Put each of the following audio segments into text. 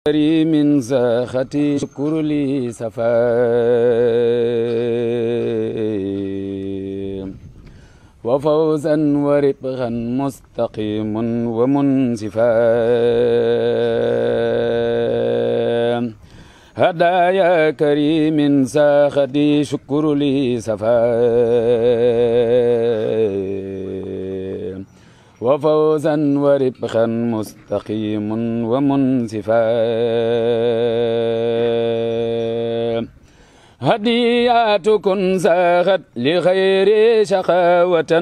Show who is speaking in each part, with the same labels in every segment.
Speaker 1: كريم زاختي شكر لي سفا وفوزا وربغا مستقيم ومنصفا هدايا كريم زاختي شكر لي سفا وفوزا وربحا مستقيم ومنصفا هدياتكم زاغت لغير شقاوة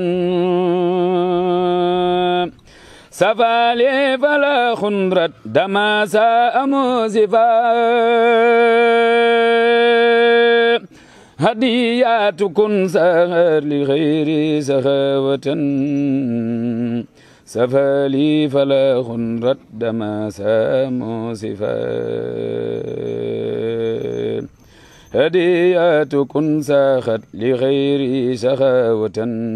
Speaker 1: سفالي فلا خندرت دما ساء موزفا هدياتكم سهر لغير سخاوة سفالي فلا غنرت دما ساموسفا هدياتكم ساخت لغير سخاوة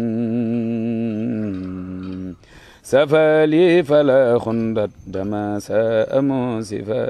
Speaker 1: سفالي فلا خندت دما ساموسفا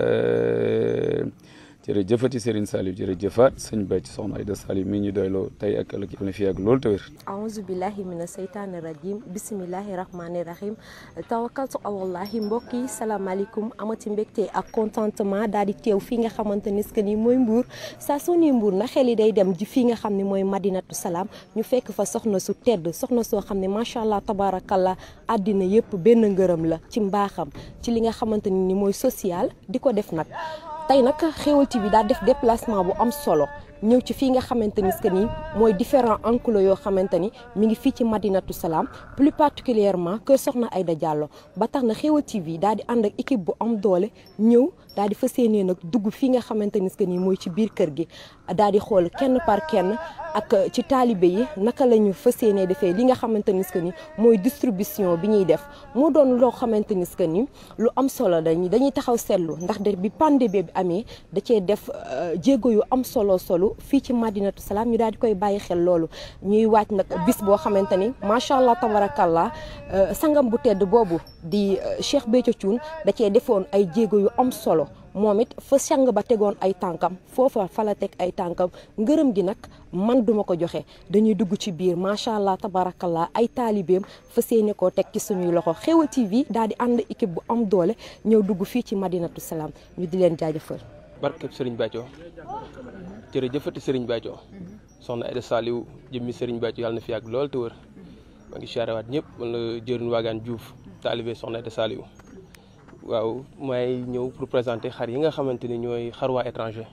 Speaker 1: jërëjëfati Serigne Saliou jërëjëfaat sëñ Bàcc soxna Aïda Saliou mi ñu doyloo tey ak ëllëg yàlla na fi yàgg loolu te wér
Speaker 2: aouzu billahi mina seytaani rajim bisimilahi rahmaani rahim tawakkaltu alallahi mbokk yi salaamaaleykum amati mbégte ak contentement daal di teew fii nga xamante ni que ni mooy mbuur saa soo nee mbuur na xel yi day dem ji fii nga xam ne mooy madinatu salaam ñu fekk fa soxna su tedd soxna soo xam ne macha allah tabarakallah àddina yëpp benn ngërëm la ci mbaaxam ci li nga xamante ni mooy social di ko def nag tey nag Xéweul TV daa def déplacement bu am solo ñëw ci fii nga xamante ni que ni mooy différents enclos yoo xamante ni mi ngi fii ci Madinatu Salaam plus particulièrement kër Soxna Aïda Diallo ba tax na Xéweul TV daal di ànd ak équipe bu am doole ñëw daal di fas yéenee nag dugg fii nga xamante ni que ni mooy ci biir kër gi daal di xool kenn par kenn ak ci taalibe yi naka la ñu fas yéenee defee li nga xamante ni que ni mooy distribution bi ñuy def moo doon loo xamante ni que ni lu am solo dañuy dañuy taxaw seetlu ndax de bi pandémie bi amee da cee def jéego yu am solo solo fii ci Madinatu Salaam ñu daal di koy bàyyi xel loolu ñuy waaj nag bis boo xamante ni macha allah tabarakallah sangam bu tedd boobu di Cheikh Béthio Thioune da cee defoon ay jéego yu am solo moom it fa sang ba tegoon ay tànkam foofa fa la teg ay tànkam ngërëm gi nag man duma ko joxe dañuy dugg ci biir macha allah tabarakallah ay taalibeem fa séene koo teg ci suñuy loxo Xéweul TV daal di ànd équipe bu am doole ñëw dugg fii ci Madinatu Salaam ñu di leen jaajëfal.
Speaker 3: barkeb Serigne Béthio jërëjëfati Serigne Béthio soxna Aïda Saliou jëmmi Serigne Béthio yàlla na fi yàgg lool te wër maa ngi siyaarewaat ñëpp man la jëriñ waagaan Diouf taalibe soxna Aïda Saliou waaw may ñëw pour présenter xar yi nga xamante ni ñooy xar waa étranger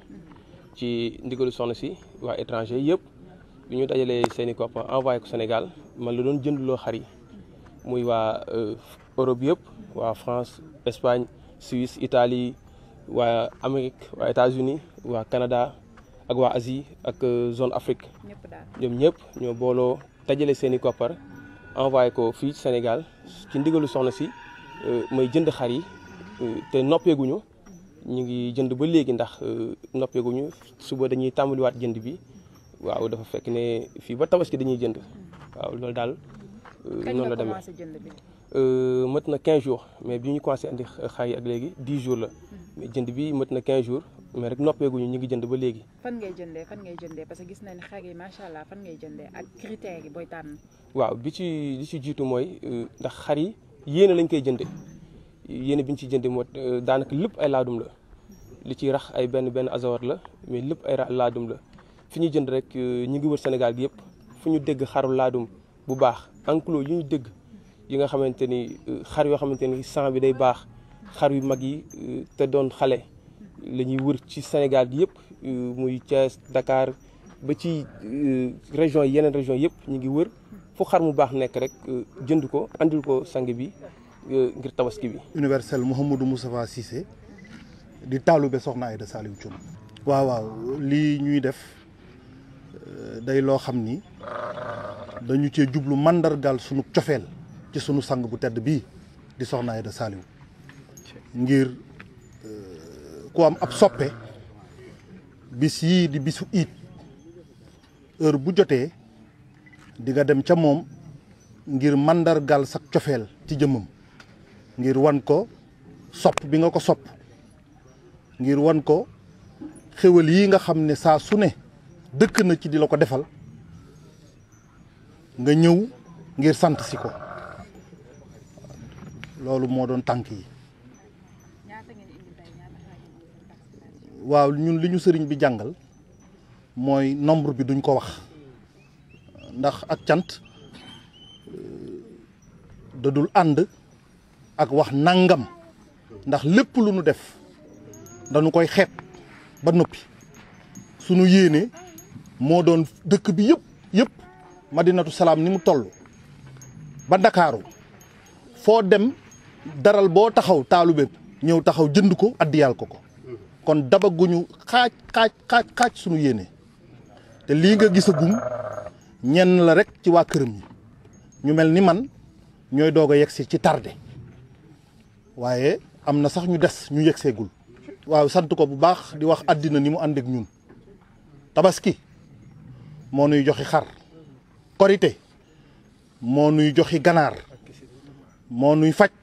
Speaker 3: ci ndigalu soxna si waa étranger yëpp bi ñu dajalee seen i koppar envoyé ko Sénégal man la doon jëndloo xar yi muy waa Europe yëpp waa France Espagne Suisse Italie waa Amérique waa États-Unis waa Canada ak waa Asie ak zone Afrique ñoom ñëpp ñoo booloo dajale seen i koppar envoyé ko fii Sénégal ci ndigalu soxna si may jënd xar yi te noppeeguñu ñu ngi jënd ba léegi ndax noppeeguñu suba dañuy tàmbaliwaat jënd bi waaw dafa fekk ne fii ba tabaski dañuy jënd waaw loolu daal. noonu la demee mët na 15 jours mais bi ñu commencé andi xar yi ak léegi 10 jours la mais jënd bi mët na 15 jours mais rek noppeeguñu ñu ngi jënd ba léegi.
Speaker 4: fan ngay jëndee fan ngay jëndee parce que gis nañ xar yi macha allah fan ngay jëndee ak critères yi booy tànn.
Speaker 3: waaw bi ci li ci jiitu mooy ndax xar yi yéene lañ koy jëndee. yéene bi ñu ci jëndee moo daanaka lépp ay laadum la li ciy rax ay benn benn azawar la mais lépp ay laadum la fi ñu jënd rek ñu ngi wër Sénégal gi yëpp fu ñu dégg xaru laadum bu baax enclos yu ñu dégg yi nga xamante ni xar yoo xamante ni sang bi day baax xar yu mag yi te doon xale la ñuy wër ci Sénégal gi yëpp muy Thiès Dakar ba ci région yi yeneen région yëpp ñu ngi wër fu xar mu baax nekk rek jënd ko andil ko sang bi ngir tabaski bi.
Speaker 5: universel Mouhamadou Moustapha Cissé di taalube soxna Aïda Saliou Thioune. waaw waaw lii ñuy def day loo xam ni dañu cee jublu mandargal sunu cofeel ci sunu sang bu tedd bii di soxna Aïda Saliou ngir ku am ab soppe bis yii di bisu iit heure bu jotee di nga dem ca moom ngir mandargal sa cofeel ci jëmmam ngir wan ko sopp bi nga ko sopp ngir wan ko xéwal yi nga xam ne saa su ne dëkk na ci di la ko defal nga ñëw ngir sant si ko loolu moo doon tànk yi waaw ñun li ñu sëriñ bi jàngal mooy nombre bi duñ ko wax ndax ak cant da dul ànd ak wax nangam ndax lépp lu nu def dañu koy xeeb ba noppi sunu yéene moo doon dëkk bi yëpp yëpp madinatu salaam ni mu toll ba ndakaaru foo dem daral boo taxaw taalube ñëw taxaw jënd ko addiyal ko ko kon dabaguñu xaaj xaaj xaaj xaaj sunu yéene te lii nga gisagum ñenn la rek ci waa këram yi ñu mel ni man ñooy doog a yegsi ci tardé waaye am na sax ñu des ñu yegseegul waaw sant ko bu baax di wax àddina ni mu ànd ak ñun tabaski moo nuy joxi xar korité moo nuy joxi ganaar moo nuy faj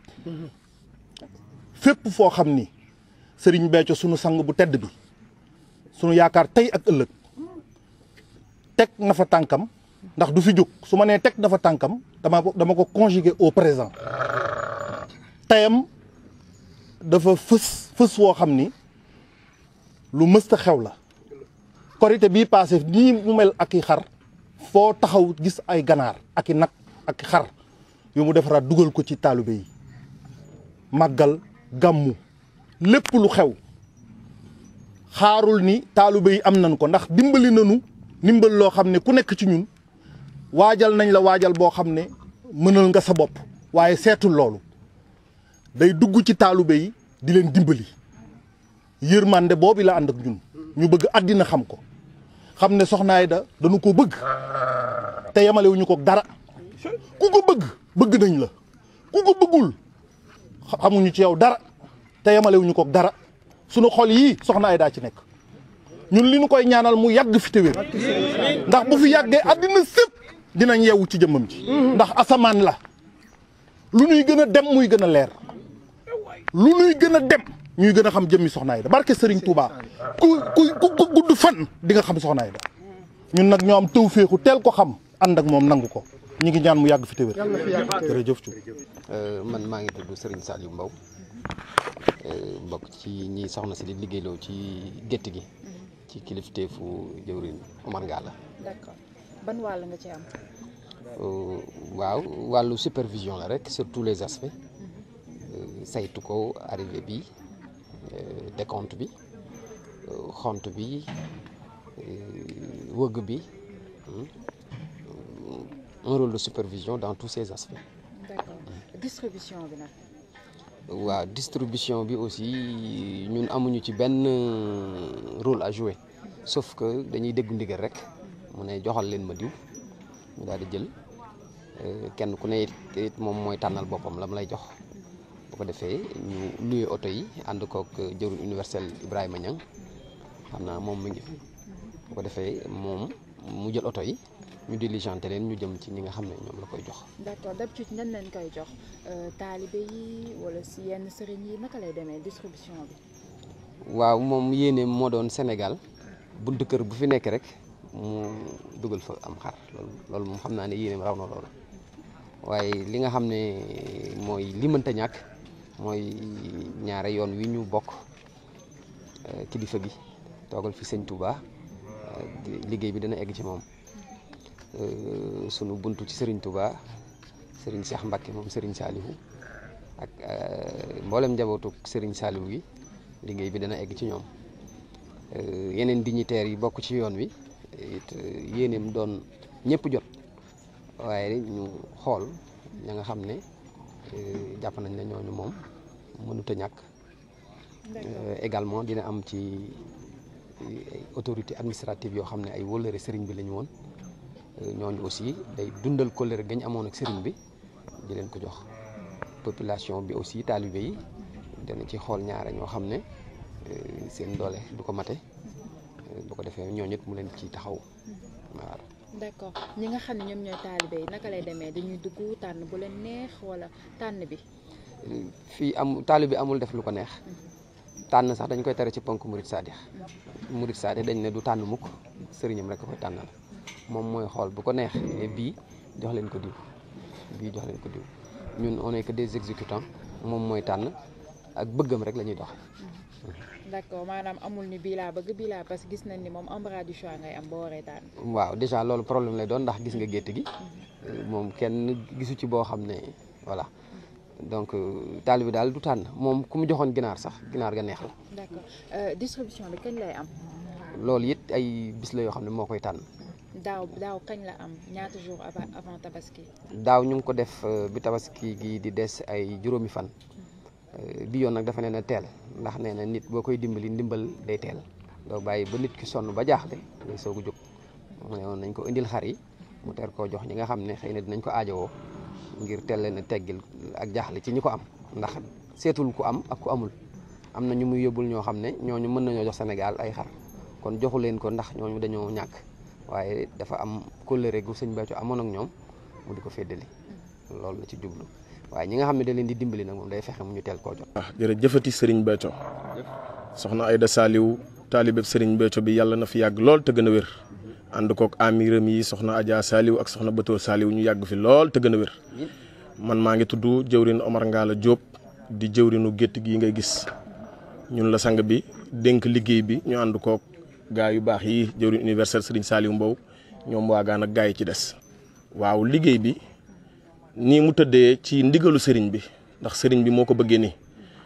Speaker 5: fépp foo xam ni sëriñ Béthio sunu sang bu tedd bi sunu yaakaar tey ak ëllëg teg na fa tànkam ndax du fi jóg su ma nee teg na fa tànkam dama dama ko conjuguer au présent teyam dafa fës fës woo xam ni lu mësta xew la korité bii passé nii mu mel ak i xar foo taxaw gis ay ganaar ak i nag ak i xar yu mu defaraat dugal ko ci taalibe yi màggal gàmmu lépp lu xew xaarul ni taalibe yi am nañ ko ndax dimbali nañu ndimbal loo xam ne ku nekk ci ñun waajal nañ la waajal boo xam ne mënal nga sa bopp waaye seetul loolu day dugg ci taalibe yi di leen dimbali yërmande boobu la ànd ak ñun ñu bëgg àddina xam ko xam ne Soxna Aida dañu ko bëgg te yemalewuñu ko dara ku ko bëgg bëgg nañ la ku ko bëggul xamuñu ci yow dara te yemalewuñu ko dara sunu xol yii Soxna Aida ci nekk ñun li ñu koy ñaanal mu yàgg fi te wér ndax bu fi yàggee àddina sépp dinañ yeewu ci jëmmam ji ndax asamaan la lu ñuy gën a dem muy gën a leer lu ñuy gën a dem ñuy gën a xam jëmmi Soxna Aida barke Serigne Touba ku ku ku gudd fan di nga xam Soxna Aida ñun nag ñoo am tëw féexu teel ko xam ànd ak moom nangu ko ñu ngi ñaan mu yàgg fi te wér jërëjëf Thioub
Speaker 6: man maa ngi tudd Serigne Saliou Mbow bokk ci ñi soxna si di liggéeyloo ci gétt gi ci kilifteefu jëwrin Omar Ngalla
Speaker 4: d'accord ban wàll nga ci am.
Speaker 6: waaw wàllu supervision la rek sur tous les aspects saytu ko arrivé bi décompte bi xont bi wëgg bi un rôle de supervision dans tous ces aspects.
Speaker 4: d'accord distribution bi nag.
Speaker 6: waaw distribution bi aussi ñun amuñu ci benn rôle à jouer sauf que dañuy déggu ndigal rek mu ne joxal leen ma diw ñu daal di jël kenn ku ne it moom mooy tànnal boppam la mu lay jox bu ko defee ñu luye oto yi ànd kook jëwriñ universel Ibrahima Niang xam naa moom mu ngi fi bu ko defee moom mu jël oto yi ñu diligenté leen ñu jëm ci ñi nga xam ne ñoom la koy jox.
Speaker 4: d'accord d'habitude nan leen koy jox taalibe yi wala si yenn sëriñ yi naka lay demee distribution bi.
Speaker 6: waaw moom yéene moo doon Sénégal buntu kër bu fi nekk rek mu dugal fa am xar loolu loolu moom xam naa ne yéene raw na loolu waaye li nga xam ne mooy li mënta ñàkk mooy ñaare yoon wi ñu bokk kilifa gi toogal fi sëñ Touba liggéey bi dana egg ci moom. sunu buntu ci Serigne Touba Serigne Cheikh Mbacke moom Serigne Saliou ak mboolem njabootu Serigne Saliou gi liggéey bi dana egg ci ñoom yeneen dignitaires yi bokk ci yoon wi it yéeneem doon ñëpp jot waaye ñu xool ña nga xam ne jàpp nañ ne ñooñu moom mënut a ñàkk également dina am ci autorité administrative yoo xam ne ay wóllëre Serigne bi la ñu woon. ñooñu aussi day dundal kóllëre gañ amoon ak sëriñ bi di leen ko jox population bi aussi taalibe yi dana ci xool ñaare ñoo xam ne seen doole du ko mate bu ko defee ñooñu it mu leen ci taxaw waaw.
Speaker 4: d'accord ñi nga xam ne ñoom ñooy taalibe yi naka lay demee dañuy dugg tànn bu leen neex wala tànn bi.
Speaker 6: fii am taalibe amul def lu ko neex tànn sax dañ koy tere ci ponk murit saadix murit saadix dañ ne du tànn mukk sëriñam rek a koy tànnal moom mooy xool bu ko neex ne bii jox leen ko diw bii jox leen ko diw ñun on est que des exécutants moom mooy tànn ak bëggam rek la ñuy doxe
Speaker 4: d'accord maanaam amul ni bii laa bëgg bii laa parce que gis nañ ni moom embarras du choix ngay am boo waree tànn.
Speaker 6: waaw déjà loolu problème lay doon ndax gis nga gétt gi moom kenn gisu ci boo xam ne voilà donc taal bi daal du tànn moom ku mu joxoon ginaar sax ginaar ga neex la
Speaker 4: d'accord Euh, distribution bi kañ lay am
Speaker 6: loolu it ay bis la yoo xam ne moo koy tànn
Speaker 4: daaw daaw kañ la am ñaata jours avant avant tabaski.
Speaker 6: daaw ñu ngi ko def euh, bi tabaski gi di des ay juróomi fan Euh, bi yoon nag dafa nee na teel ndax nee na nit boo koy dimbali ndimbal day teel doo bàyyi ba nit ki sonn ba jaaxle ngay soog a jóg mu ne woon nañ ko indil xar yi mu teer koo jox ñi nga xam ne xëy na dinañ ko aajowoo ngir teel leen a teggil ak jaaxle ci ñi ko am ndax seetul ku am ak ku amul am na ñu muy yóbbul ñoo xam ne ñooñu mën nañoo jox Sénégal ay xar kon joxu leen ko ndax ñooñu dañoo ñàkk waaye dafa am kóllëre gu sëñ Béthio amoon ak ñoom mu di ko féddali loolu la ci jublu waaye ñi nga xam ne da leen di dimbali nag moom day fexe mu ñu teel koo jot.
Speaker 7: ah jërëjëfati Serigne Béthio soxna Aïda Saliou taalibeb Serigne Béthio bi yàlla na fi yàgg lool te gën a wér ànd kook amiram yi soxna Adja Saliou ak soxna Batoor Saliou ñu yàgg fi lool te gën a wér man maa ngi tudd jëwrin Omar Ngala Diop di jëwrinu gétt gi ngay gis ñun la sang bi dénk liggéey bi ñu ànd kook gaa yu baax yi jëwrin universel Serigne Saliou Mbow ñoom waagaan ak gaa yi ci des waaw liggéey bi nii mu tëddee ci ndigalu sëriñ bi ndax sëriñ bi moo ko bëggee nii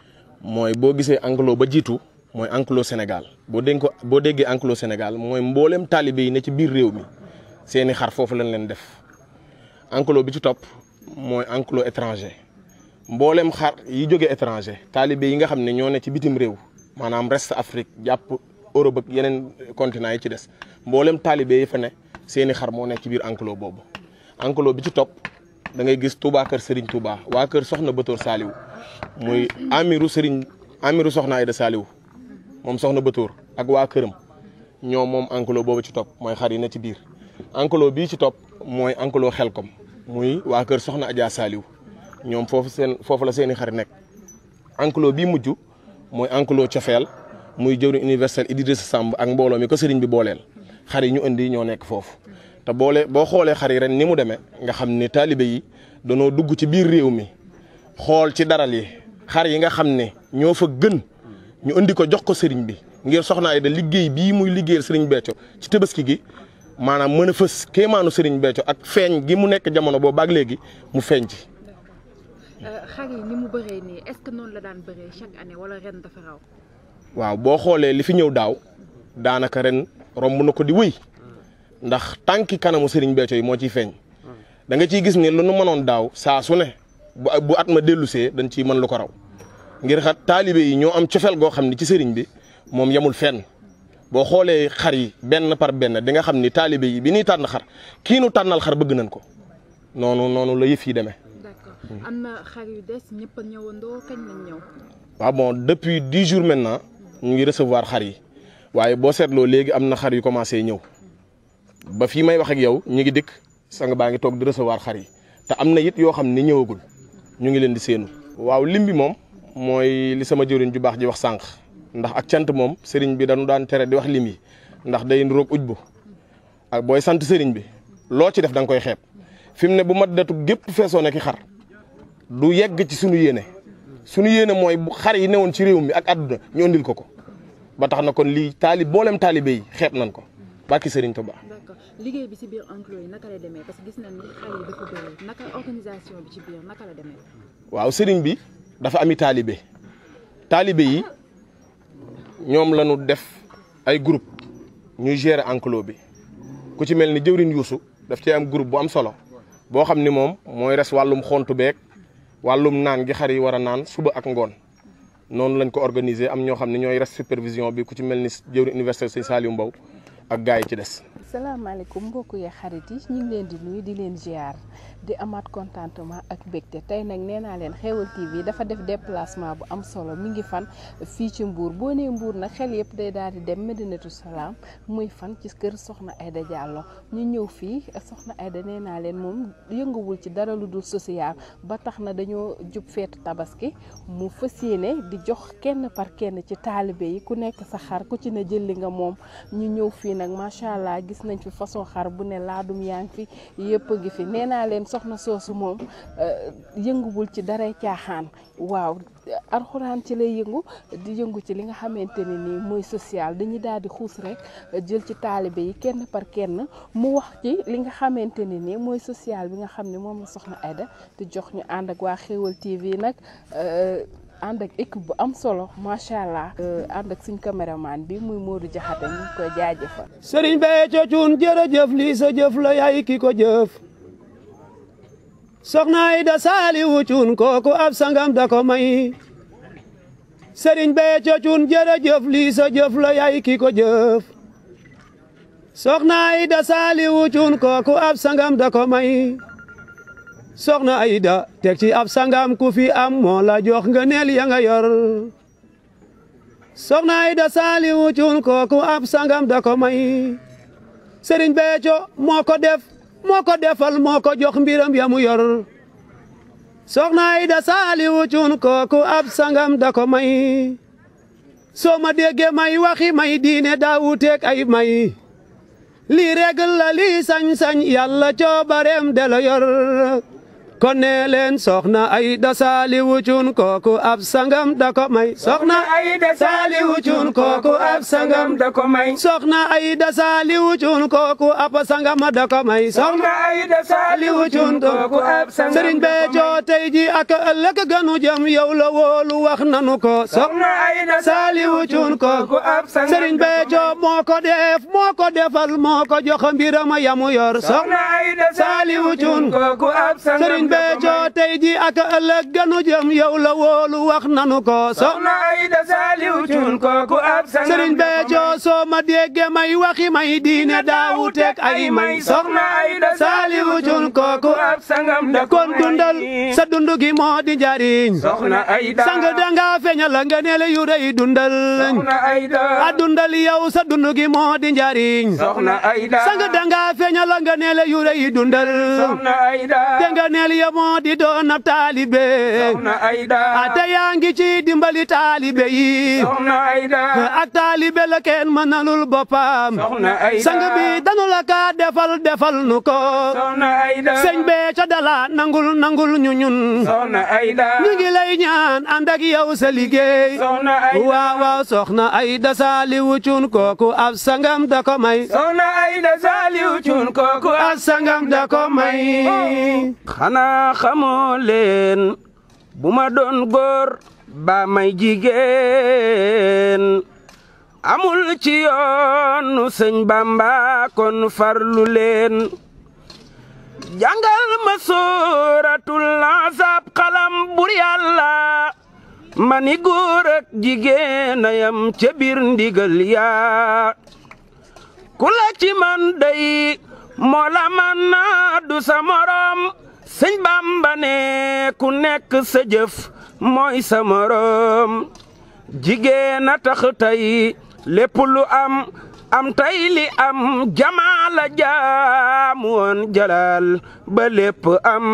Speaker 7: mooy boo gisee enclos ba jiitu mooy enclos Sénégal boo dégg ko boo déggee enclos Sénégal mooy mboolem taalibe yi ne ci biir réew mi seeni xar foofu lañ leen def enclos bi ci topp mooy enclos étranger mboolem xar yi jóge étranger taalibe yi nga xam ne ñoo ne ci bitim réew maanaam reste Afrique jàpp Europe ak yeneen continent yi ci des mboolem taalibe yi fa ne seeni xar moo nekk ci biir enclos boobu enclos bi ci topp da ngay gis Touba kër Serigne Touba waa kër Soxna Batoor Saliou muy amiru Serigne amiru Soxna Aïda Saliou moom Soxna Batoor ak waa këram ñoom moom enclos boobu ci topp mooy xar yi ne ci biir enclos bii ci topp mooy enclos Xelkom muy waa kër Soxna Adja Saliou ñoom foofu seen foofu la seeni xar nekk enclos bii mujj mooy enclos Cofeel muy jëwriñ universel Idrissa Samb ak mbooloo mi ko sëriñ bi booleel xar yi ñu indi ñoo nekk foofu te boole boo xoolee xar yi ren ni mu demee nga xam ni taalibe yi danoo dugg ci biir réew mi xool ci daral yi xar yi nga xam ne ñoo fa gën ñu indi ko jox ko sëriñ bi ngir soxna Aïda liggéey bii muy liggéeyal sëriñ Béthio ci tabaski gi maanaam mën a fës kéemaanu sëriñ Béthio ak feeñ gi mu nekk jamono boobu ak léegi mu feeñ ci.
Speaker 4: xar yi ni mu bëree nii est-ce que noonu la daan bëree chaque année wala ren dafa raw.
Speaker 7: waaw boo xoolee li fi ñëw daaw daanaka ren romb na ko di wëy ndax tànki kanamu Serigne Béthio yi moo ciy feeñ da nga ciy gis ni lu nu mënoon daaw saa su ne bu bu at ma dellusee dañ ciy mën lu ko raw ngir xat taalibe yi ñoo am cofeel goo xam ni ci Serigne bi moom yemul fenn boo xoolee xar yi benn par benn di nga xam ni taalibe yi bi ñuy tànn xar kii nu tànnal xar bëgg nañ ko noonu noonu la yëf yi demee.
Speaker 4: d'accord am na xar yu des ñëpp a ñëwandoo kañ lañ ñëw.
Speaker 7: waaw bon depuis dix jours maintenant ñu ngi recevoir xar yi waaye boo seetloo léegi am na xar yu commencé ñëw ba fii may wax ak yow ñu ngi dikk sang baa ngi toog di recevoir xar yi te am na it yoo xam ne ñëwagul ñu ngi leen di séenu. waaw lim bi moom mooy li sama jëriñ ju baax ji wax sànq ndax ak cant moom sëriñ bi dañu daan tere di wax lim yi ndax day roog uj bu ak booy sant sëriñ bi loo ci def da nga koy xeeb fi mu ne bu mat datu gépp feesoo nekk xar du yegg ci sunu yéene. suñu yéene mooy bu xar yi newoon ci réew mi ak àdduna ñu andil ko ko ba tax na kon lii taalib boolem taalibe yi xeeb nañ ko barki Serigne Touba.
Speaker 4: d'accord liggéey bi ci biir enclos yi naka la demee parce que gis nañ ni xar yi dafa bëri naka organisation bi ci biir naka la demee.
Speaker 7: waaw Serigne bi dafa ami taalibe taalibe yi ñoom la ñu def ay groupe ñuy gérer enclos bi ku ci mel ni jëwriñ Yuusu daf ci am groupe bu am solo boo xam ni moom mooy res wàllum xontu beeg. wàllum naan gi xar yi war a naan suba ak ngoon noonu lañ ko organiser am ñoo xam ne ñooy res supervision bi ku ci mel ni jëwri université Sëñ Saliou Mbow ak gaa yi ci des.
Speaker 8: salaamaaleykum mbokk yi xarit yi ñu ngi leen di nuyu di leen ziar di amaat contentement ak mbégte tey nag nee naa leen xéwal TV dafa def déplacement bu am solo mi ngi fan fii ci Mbour boo nee Mbour nag xel yëpp day daal di dem Medinatu Salaam muy fan ci kër Soxna Aida Diallo ñu ñëw fii Soxna Aida nee naa leen moom yënguwul ci dara lu dul social ba tax na dañoo jub feetu tabaski mu fas yéene di jox kenn par kenn ci taalibe yi ku nekk sa xar ku ci ne jël li nga moom ñu ñëw fii nag macha allah gis nañ fi façon xar bu ne laadum yaa ngi fi yëpp a ngi fi nee naa leen soxna soosu moom yënguwul ci daray caaxaan waaw alxuraan ci lay yëngu di yëngu ci li nga xamante ne nii mooy social dañuy daal di xuus rek jël ci taalibe yi kenn par kenn mu wax ci li nga xamante ne nii mooy social bi nga xam ne moom la soxna Aida di jox ñu ànd ak waa Xéwal TV nag ànd ak équipe bu am solo macha allah ànd ak suñ caméraman bi muy Modou Diakhaté ñu ngi koy jaajëfal.
Speaker 9: Serigne Béthio Thioune jërëjëf lii sa jëf la yaay ki ko jëf soxna Aida Saliou Thioune kooku ab sangam da ko may Serigne Béthio Thioune jërëjëf lii sa jëf la yaay ki ko jëf soxna Aida Saliou Thioune kooku ab sangam da ko may soxna Aida teg ci ab sangam ku fi am moo la jox nga neel ya nga yor soxna Aida Saliou Thioune kooku ab sangam da ko may Serigne Béthio moo ko def moo ko defal moo ko jox mbiram ya mu yor soxna Aida Saliou Thioune kooku ab sangam da ko may soo ma déggee may waxi may diine daa wuuteeg ay may lii règle la lii sañ-sañ yàlla coobareem de la yor kon nee leen soxna Aida Saliou Thioune kooku ab sangam da ko may soxna Aida Saliou Thioune kooku ab sangam da ko may soxna Aida Saliou Thioune kooku ab sangam da ko may soxna Aida Saliou Thioune kooku ab sangam Serigne Béthio tey ji ak ëllëg gënu jëm yow la wóolu wax nanu ko soxna Aida Saliou Thioune kooku ab sangam Serigne Béthio moo ko def moo ko defal moo ko jox mbiram yamu yor soxna Aida Saliou Thioune kooku ab sangam Béthio tey ji ak ëllëg gënu jëm yow la wóolu wax nanu ko soxna Aida Saliou Thioune kooku ab sangam Serigne Béthio soo ma déggee may waxi may diine daawuteeg ay may soxna Aida Saliou Thioune kooku ab sangam da kon dundal sa dundu gi moo di njariñ soxna Aida sang danga feeñal nga neele yu rëy dundal soxna Aida a dundal yow sa dundu gi moo di njariñ soxna Aida sang danga feeñal nga neele yu rëy dundal soxna Aida te nga neel ya moo di doon ab taalibe soxna Aida ate yaa ngi ci dimbali taalibe yi soxna Aida ak taalibe la kenn mënalul boppam soxna Aida sang bi danu la ka defal defal nu ko soxna Aida sëñ Béthio dala nangul nangul ñu ñun soxna Aida ñu ngi lay ñaan ànd ak yow sa liggéey soxna Aida waaw waaw soxna Aida Saliou Thioune kooku ab sangam da ko may soxna Aida Saliou Thioune kooku ab sangam da ko may
Speaker 10: xanaa xamoo leen bu ma doon góor ba may jigéen amul ci yoonu sëñ Bamba kon farlu leen jàngal ma sooratul Ahzab xalam bur yàlla mani góor ak jigéen ayam ca biir ndigal yaa ku la ci man day moo la man naa du sa morom sëñ Bamba ne ku nekk sa jëf mooy sa morom jigéen a tax tey lépp lu am am tey li am jamaala jaam woon jalal ba lépp am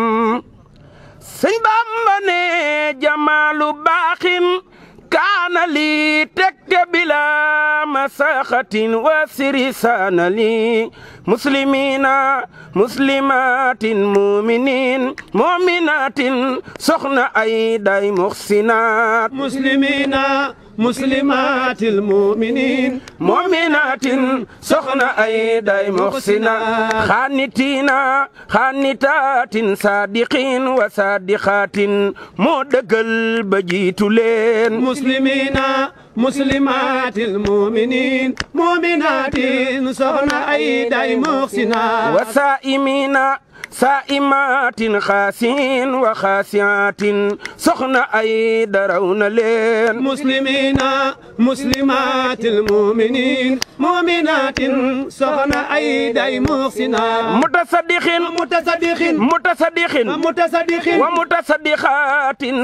Speaker 10: sëñ Bamba ne jamaalu baaxin kaana li tekke bila masaxatin wa siri saana li muslimina muslimatin muminin muminatin soxna ay day muxsinaat
Speaker 9: muslimina muslimatil muminin
Speaker 10: muminatin soxna ay day muxsinaat xaanitina xaanitaatin sadiqin wa sadiqatin moo dëggal ba jiitu leen
Speaker 9: muslimina muslimatil muminin muminatin soxna ay day muxsinaat
Speaker 10: wa saa'imina saa'imatin xaasin wa xaasiatin soxna ay daraw na leen
Speaker 9: muslimina muslimatil muminin muminatin soxna ay day muxsina
Speaker 10: mutasaddiqin
Speaker 9: mutasaddiqin
Speaker 10: mutasaddiqin
Speaker 9: mutasaddiqin
Speaker 10: wa mutasaddiqatin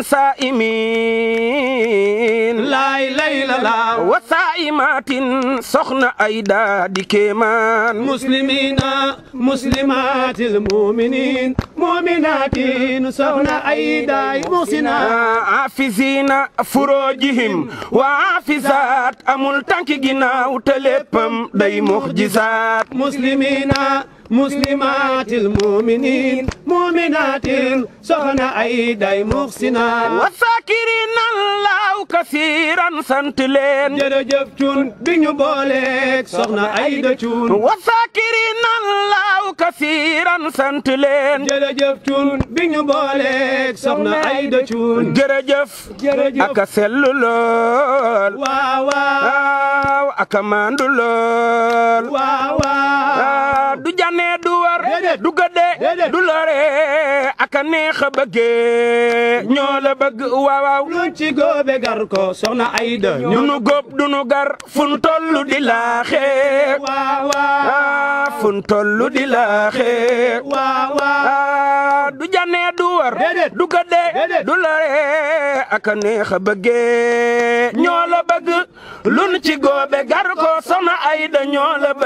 Speaker 10: saa'imin
Speaker 9: laay lay la la
Speaker 10: wa saa'imatin soxna ay daa di kéemaan
Speaker 9: muslimina muslimatil muminin muminatin soxna ay day muxsina
Speaker 10: afisina furojihim wa afisaat amul tànki ginnaaw te léppam day muxjisaat
Speaker 9: muslimina muslimatil muminin muminatin soxna ay day muxsina
Speaker 10: wa saakirina allahu kasiran sant leen
Speaker 9: jërëjëf cun bi ñu booleeg soxna ay da cun
Speaker 10: wa saakirina allahu kasiran sant leen
Speaker 9: jërëjëf cun bi ñu booleeg soxna ay da cun
Speaker 10: jërëjëf
Speaker 9: jërëjëf
Speaker 10: aka sellu lool
Speaker 9: waaw waaw
Speaker 10: waaw aka maandu lool
Speaker 9: waaw waaw
Speaker 10: ah, du jànnee du war
Speaker 9: Déedéet.
Speaker 10: du gëddee
Speaker 9: Déedéet.
Speaker 10: du lore aka neex a bëggee ñoo la bëgg waaw waaw
Speaker 9: luñ ci góobe gar ko soxna ay da
Speaker 10: du nu góob du nu gar fun tollu di laaxee
Speaker 9: waaw waaw
Speaker 10: ah, fun tollu di laaxee
Speaker 9: waaw waaw
Speaker 10: ah, du jànnee du war
Speaker 9: Déedéet.
Speaker 10: du gëddee
Speaker 9: Déedéet.
Speaker 10: du lore aka neex a bëggee ñoo la bëgg lu nu ci góobe gar ko soxna ay da ñoo la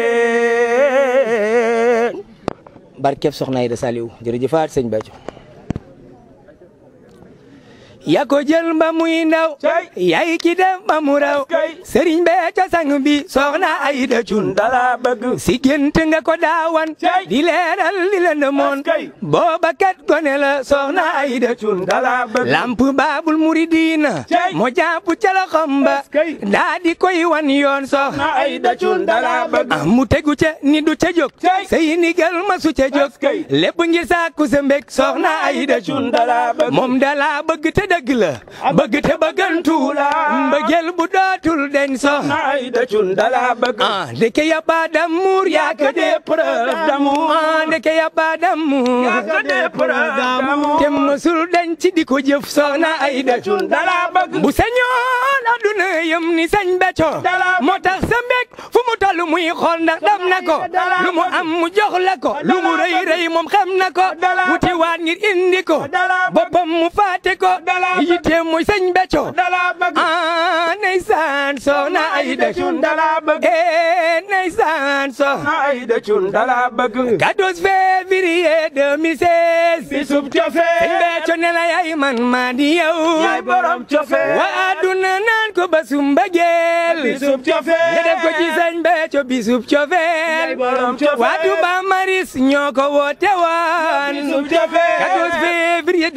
Speaker 10: bëggee
Speaker 11: barkeb soxna Aida Saliou jërëjëfaat sëñ Béthio yaa ko jël ba muy ndaw yaay ki def ba mu raw sëriñ Béthio sang bi soxna Aida Thioune
Speaker 10: dala bëgg
Speaker 11: si gént nga ko daawan di leeral li la ndëmoon booba kat gone la soxna Aida Thioune
Speaker 10: dala bëgg
Speaker 11: lamp baabul muridina moo jàpp ca loxom ba daa di koy wan yoon soxna
Speaker 10: Aida Thioune dala bëgg
Speaker 11: ah mu tegu ca ni du ca jóg say ndigal ma su ca jóg lépp ngir sàkku sa mbég soxna Aida Thioune
Speaker 10: dala bëgg
Speaker 11: moom dala bëgg te dëgg la bëgg te bëggantu la mbëggeel bu dootul deñ soxna
Speaker 10: Aida Thioune dala bëgg
Speaker 11: ah ndeke ya ba d'amour yaa que des preuves d'amour ah ndeke ya ba d'amour
Speaker 10: yaa que des preuves d'amour
Speaker 11: te mësul deñ ci di ko jëf soxna Aida Thioune
Speaker 10: dala bëgg
Speaker 11: bu sañoon adduna yëm ni sañ Béthio moo tax sa mbég fu mu toll muy xool ndax dam na ko lu mu am mu jox la ko lu mu rëy rëy moom xam na ko wuti waat ngir indi ko boppam mu faate ko yitteem muy sañ Béthio ah ndeysaan soxna Aida Thioune
Speaker 10: dala bëgg
Speaker 11: eh ndeysaan soxna
Speaker 10: Aida Thioune dala bëgg
Speaker 11: 14 février 2016
Speaker 10: bisub cofee
Speaker 11: sëñ Béthio ne la yaay man maa di yow
Speaker 10: yaay borom cofee
Speaker 11: wa àdduna naan ko basum mbëggeel
Speaker 10: bisub cofee
Speaker 11: nga def ko ci sëñ Béthio bisub cofeel
Speaker 10: borom cofee
Speaker 11: waa Touba Maris ñoo ko woote woon
Speaker 10: bisub cofee
Speaker 11: 14 février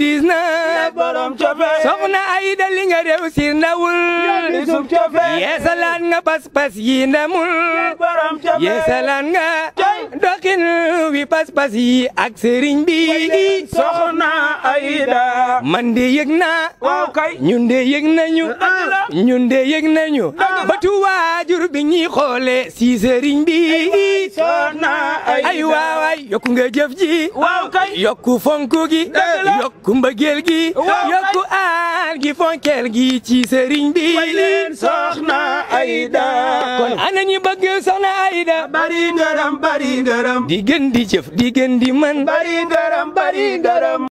Speaker 11: 2019
Speaker 10: borom cofee
Speaker 11: soxna Aida li nga réussir ndawul
Speaker 10: bisub cofee
Speaker 11: yeesalaan nga pas-pas yi ndamul
Speaker 10: borom cofee
Speaker 11: yeesalaan nga doxin wi pas-pas yi ak sëriñ bi
Speaker 10: soxna Aida
Speaker 11: man de yëg naa
Speaker 10: waaw kay
Speaker 11: ñun de yëg nañu ñun de yëg nañu batu waajur bi ñuy xoole si sëriñ bi
Speaker 10: soxna Aida
Speaker 11: ay waaway yokku nga jëf ji
Speaker 10: waaw kay
Speaker 11: yokku fonku gi yokku mbëggeel gi yokku aar gi fonkeel gi ci sëriñ bi
Speaker 10: soxna Aida
Speaker 11: kon ana ñi bëgg soxna Aida
Speaker 10: bari ngërëm bari ngërëm
Speaker 11: di gën di jëf di gën di mën
Speaker 10: bari ngërëm bari ngërëm